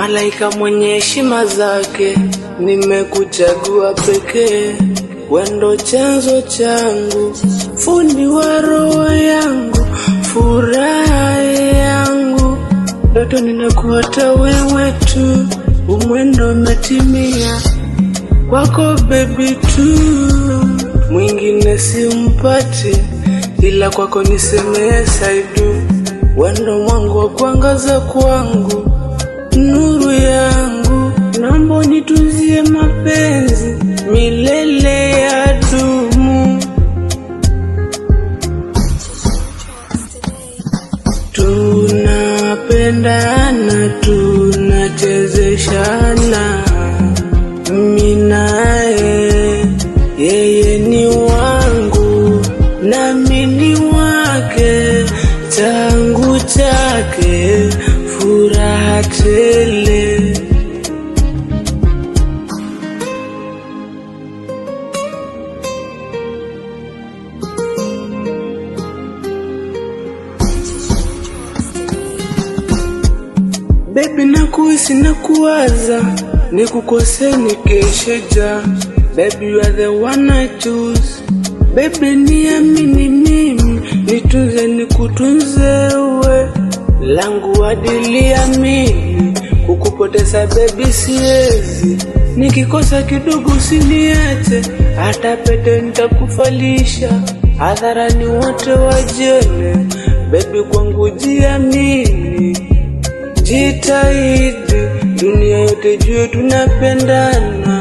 malaika mwenye heshima zake, nimekuchagua pekee, wendo chanzo changu, fundi wa roho yangu, furaha yangu, ndoto ninakuota wewe tu, umwendo umetimia kwako baby tu, mwingine simpati, ila kwako nisemee saidu, wendo mwangu wa kuangaza kwangu, nuru yangu, naomba unitunzie mapenzi milele ya dumu. Tunapendana, tunachezeshana, mimi naye, yeye ni wangu nami ni wake, changu chake, furaha tele. Baby nakuhisi na kuwaza nikukose nikesheja Baby you are the one I choose Baby niamini mimi nitunze nikutunze uwe langu adilia mimi kukupoteza baby siwezi nikikosa kidogo usiniache hata pete nitakufalisha hadharani wote wajene Baby kwangu jiamini Jitahidi dunia yote jue tunapendana,